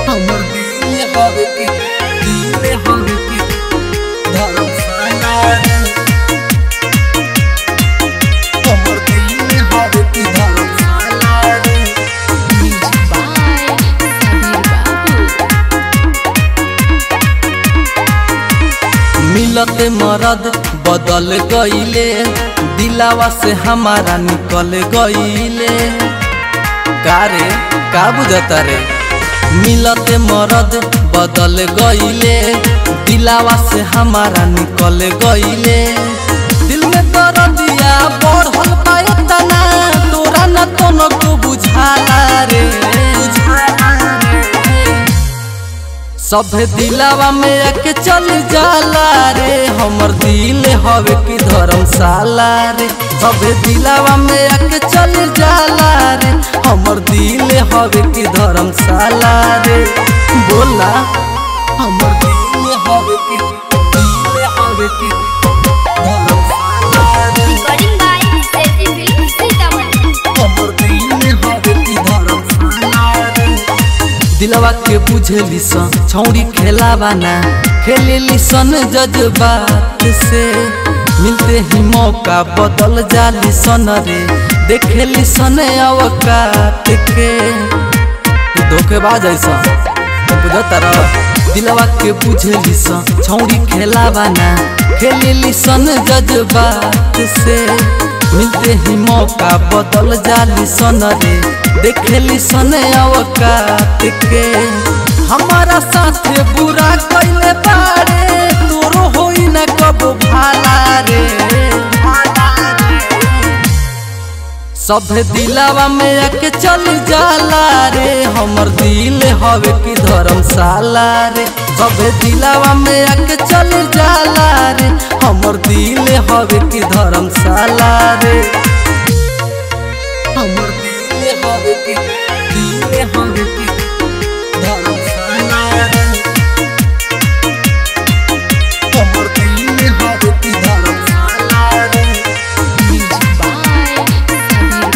हमर दिल हवे के दिल हवे के धर्मशाला रे हमर दिल हवे के धर्मशाला रे Music by Sabir Babu. मिलते मरद बदल गईले दिलावा से हमारा निकल गईले का रे का बुझता रे मिलते मरद बदल गईले दिलावा से हमारा निकल गईले दिल में दर्दिया बढ़ल पाए तना तोरा न तो को बुझाला रे बुझाला रे सभे दिलावा में आके चल जाला रे हमर दिल हवे की धर्मशाला रे सभे दिलावा में आके चल जाला रे हमर दिल हवे की धर्मशाला रे बोला हमर दिल हवे की दिल हवे की धर्मशाला रे Recording by Seti Film Sitaman. हमर दिल हवे की धर्मशाला रे दिलवा के बुझेली सन छौड़ी खेलावा ना खेलेली सन जज्बात से मिलते ही मौका बदल जाली सन रे देखेली सन अवकात के ये धोखेबाज ऐसा बुझता रह दिलवा के बुझेली सन छौड़ी खेलावा ना खेलेली सन जज्बात से मिलते ही मौका बदल जाली सन रे देखेली सन अवकात के हमारा साथे बुरा कैले बारे तोरो होई न कब भाला रे सभे दिलावा में आके चल जाला रे हमर दिल हवे की धर्मशाला रे सभे दिलावा में आके चल जाला रे हमर दिल हवे की धर्मशाला रे हमर दिल हवे की दिल हवे की धर्मशाला रे हमर दिल हवे की धर्मशाला रे Music by Sabir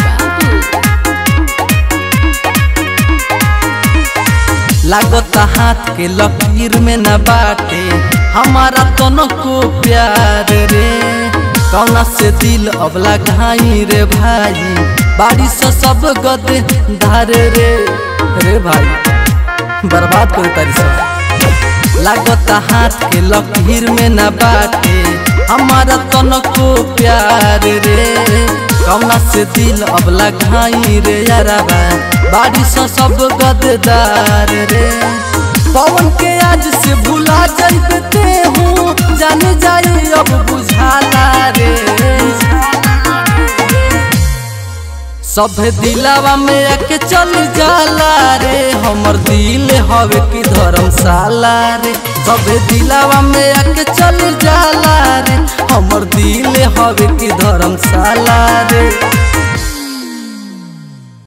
Babu. लागता हाथ के लकीर में न बाटे हमारा तनो को प्यार रे कौना से दिल अबला घाई रे भाई बारिश से सब गद धार रे रे भाई बर्बाद कर तारी सब लागता हाथ के लकीर में न बाटे हमारा तनो को प्यार रे कौना से दिल अबला घाई रे याराबा बारिश से सब गददार रे पवन के आज से भुला जाते हूँ जाने जाई अब बुझाला रे सभे दिलावा में आके चल जाला रे हमर दिल हवे की धर्मशाला रे सभे दिलावा में आके चल जाला रे हमर दिल हवे की धर्मशाला रे